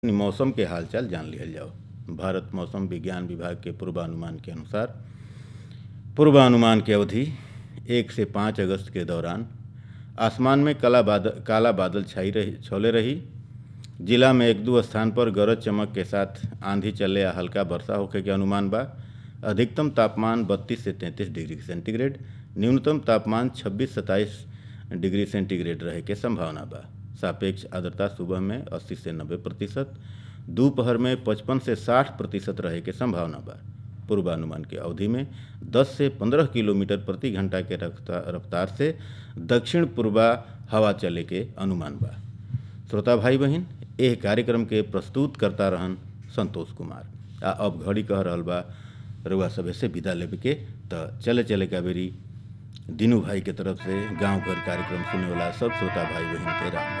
मौसम के हालचाल जान लिहल जाओ भारत मौसम विज्ञान विभाग के पूर्वानुमान के अनुसार पूर्वानुमान की अवधि एक से पाँच अगस्त के दौरान आसमान में काला बादल काला बादल छाई रही छौले रही जिला में एक दो स्थान पर गरज चमक के साथ आंधी चले या हल्का वर्षा होखे के अनुमान बा अधिकतम तापमान 32 से 33 डिग्री सेंटीग्रेड न्यूनतम तापमान 26 27 डिग्री सेंटीग्रेड रहे के संभावना बा सापेक्ष आर्द्रता सुबह में 80 से 90 प्रतिशत दोपहर में 55 से 60 प्रतिशत रहे के संभावना बा पूर्वानुमान की अवधि में 10 से 15 किलोमीटर प्रति घंटा के रफ्तार रफ्तार से दक्षिण पूर्वा हवा चले के अनुमान बा श्रोता भाई बहन एह कार्यक्रम के प्रस्तुत करता रहन संतोष कुमार आ अब घड़ी कह रहल बा रउआ सभे से विदा लेवे के त चले चले का बेरी दीनू भाई के तरफ से गांव घर कार्यक्रम सुने वाला सब श्रोता भाई बहन के राम